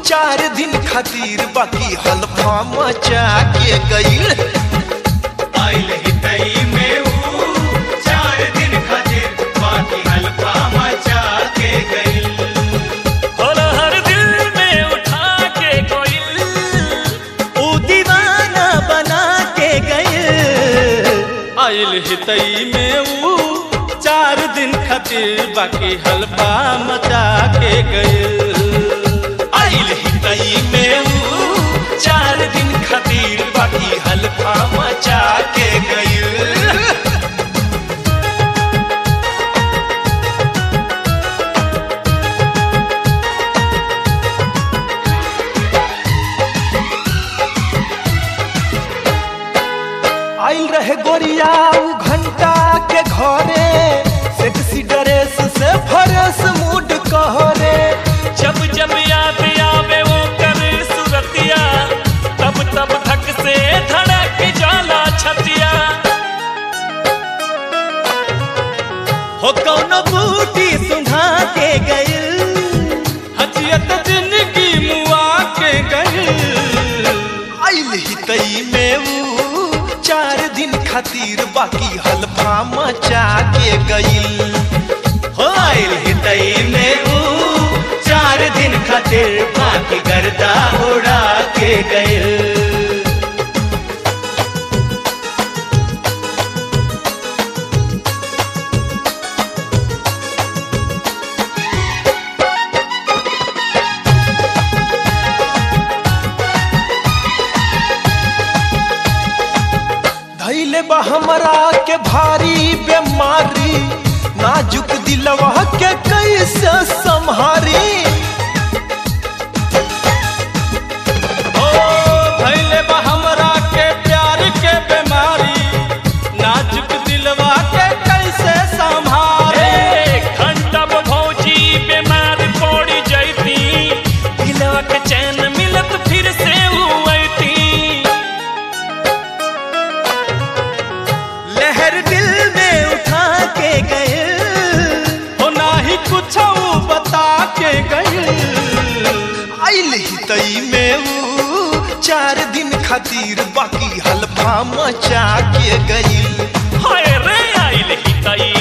चार दिन खातिर बाकी हल्फा मचा के गईल आइल हितई में ऊ चार दिन खातिर बाकी हल्का मचा के गई और हर दिल में उठा के कोई ऊ दीवाना बना के गए आइल हितई में ऊ चार दिन खातिर बाकी हल्फा मचा के गए आइल हितई में ऊ चार दिन खातिर बाकी हल्फा मचा के गईल आइल रहे गोरिया उ घंटा के घरे सेक्सी ड्रेस से फरस मूड कहरे जब जब याद आवे वो कर सुरतिया तब तब धक से धड़क जाला छतिया हो कौनो बूटी सुंघा के गए हजियत जिंदगी मुआ के गई आइल हितई में ऊ चार दिन खातिर बाकी हल्फा मचा के गईल हो आइल हितई में ऊ चार दिन खातिर बाकी गर्दा उड़ा के गए धैले बा हमरा के भारी बीमारी नाजुक दिलवा के कैसे संहारी ओ भैले बा हमरा के प्यार के बीमारी नाजुक दिलवा के कैसे संभाले घंटा भौजी बीमार पड़ी जैती दिलवा के चैन मिलत फिर से हुईती लहर दिल में उठा के गए हो नाही कुछ बता के गई आइल हितई में ऊ चार दिन खातिर बाकी हल्फा मचा के गईल हाय रे आइल हितई